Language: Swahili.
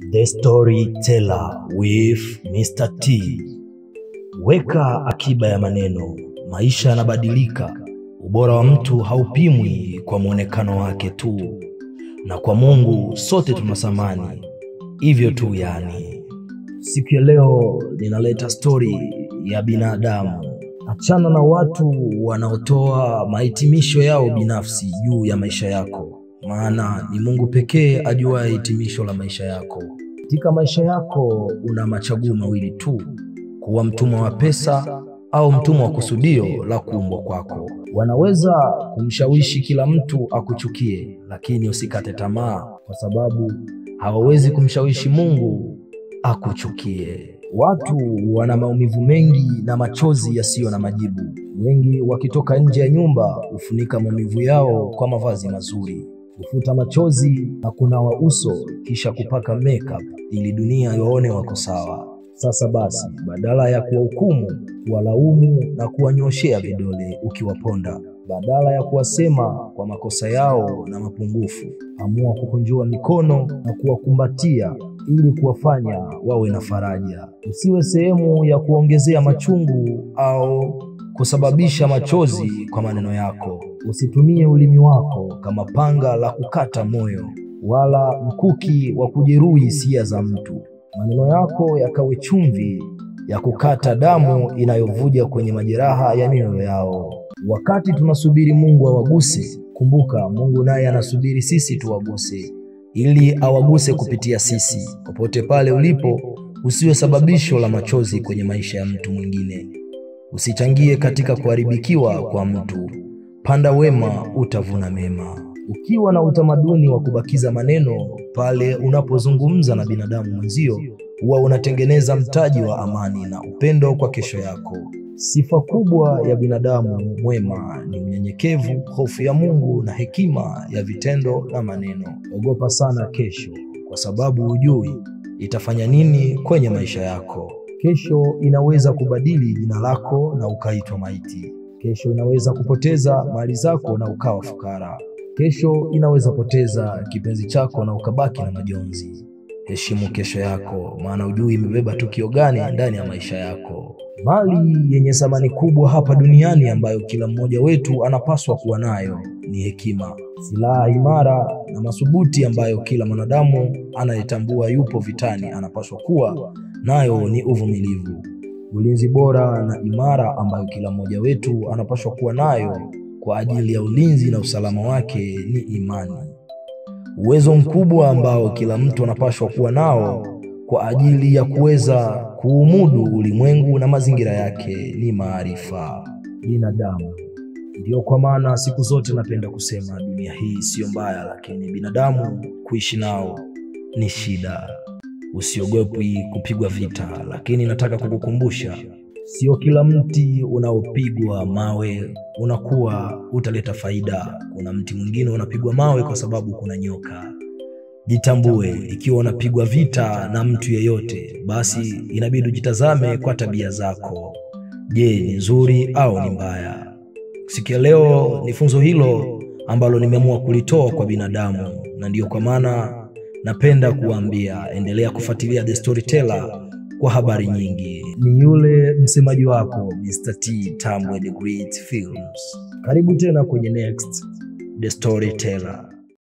The Storyteller with Mr. T. Weka akiba ya maneno. Maisha yanabadilika. Ubora wa mtu haupimwi kwa mwonekano wake tu, na kwa Mungu sote tuna thamani hivyo tu. Yani, siku ya leo ninaleta stori ya binadamu. Achana na watu wanaotoa mahitimisho yao binafsi juu ya maisha yako, maana ni Mungu pekee ajuaye hitimisho la maisha yako. Katika maisha yako una machaguo mawili tu: kuwa mtumwa wa pesa au mtumwa wa kusudio la kuumbwa kwako. Wanaweza kumshawishi kila mtu akuchukie, lakini usikate tamaa, kwa sababu hawawezi kumshawishi Mungu akuchukie. Watu wana maumivu mengi na machozi yasiyo na majibu. Wengi wakitoka nje ya nyumba hufunika maumivu yao kwa mavazi mazuri, kufuta machozi na kunawa uso, kisha kupaka makeup ili dunia iwaone wako sawa. Sasa basi, badala ya kuwahukumu, kuwalaumu na kuwanyoshea vidole ukiwaponda, badala ya kuwasema kwa makosa yao na mapungufu, amua kukunjua mikono na kuwakumbatia ili kuwafanya wawe na faraja. Usiwe sehemu ya kuongezea machungu au kusababisha machozi kwa maneno yako. Usitumie ulimi wako kama panga la kukata moyo, wala mkuki wa kujeruhi hisia za mtu. Maneno yako yakawe chumvi ya kukata damu inayovuja kwenye majeraha ya mioyo yao. Wakati tunasubiri Mungu awaguse, kumbuka Mungu naye anasubiri sisi tuwaguse ili awaguse kupitia sisi. Popote pale ulipo, usiwe sababisho la machozi kwenye maisha ya mtu mwingine. Usichangie katika kuharibikiwa kwa mtu. Panda wema, utavuna mema. Ukiwa na utamaduni wa kubakiza maneno pale unapozungumza na binadamu mwenzio, huwa unatengeneza mtaji wa amani na upendo kwa kesho yako. Sifa kubwa ya binadamu mwema ni unyenyekevu, hofu ya Mungu na hekima ya vitendo na maneno. Ogopa sana kesho, kwa sababu hujui itafanya nini kwenye maisha yako. Kesho inaweza kubadili jina lako na ukaitwa maiti. Kesho inaweza kupoteza mali zako na ukawa fukara. Kesho inaweza poteza kipenzi chako na ukabaki na majonzi. Heshimu kesho yako, maana hujui imebeba tukio gani ndani ya maisha yako. Mali yenye thamani kubwa hapa duniani ambayo kila mmoja wetu anapaswa kuwa nayo ni hekima, silaha imara na madhubuti ambayo kila mwanadamu anayetambua yupo vitani anapaswa kuwa nayo ni uvumilivu. Ulinzi bora na imara ambayo kila mmoja wetu anapaswa kuwa nayo kwa ajili ya ulinzi na usalama wake ni imani. Uwezo mkubwa ambao kila mtu anapaswa kuwa nao kwa ajili ya kuweza kuumudu ulimwengu na mazingira yake ni maarifa. Binadamu ndiyo kwa maana siku zote napenda kusema dunia hii siyo mbaya, lakini binadamu kuishi nao ni shida. Usiogopi kupigwa vita, lakini nataka kukukumbusha Sio kila mti unaopigwa mawe unakuwa utaleta faida. Kuna mti mwingine unapigwa mawe kwa sababu kuna nyoka. Jitambue, ikiwa unapigwa vita na mtu yeyote, basi inabidi ujitazame kwa tabia zako. Je, ni nzuri au ni mbaya? Siku ya leo ni funzo hilo ambalo nimeamua kulitoa kwa binadamu, na ndiyo kwa maana napenda kuwaambia, endelea kufuatilia The Storyteller kwa habari nyingi. Ni yule msemaji wako Mr. T Tambwe The Great Films. Karibu tena kwenye next The Storyteller.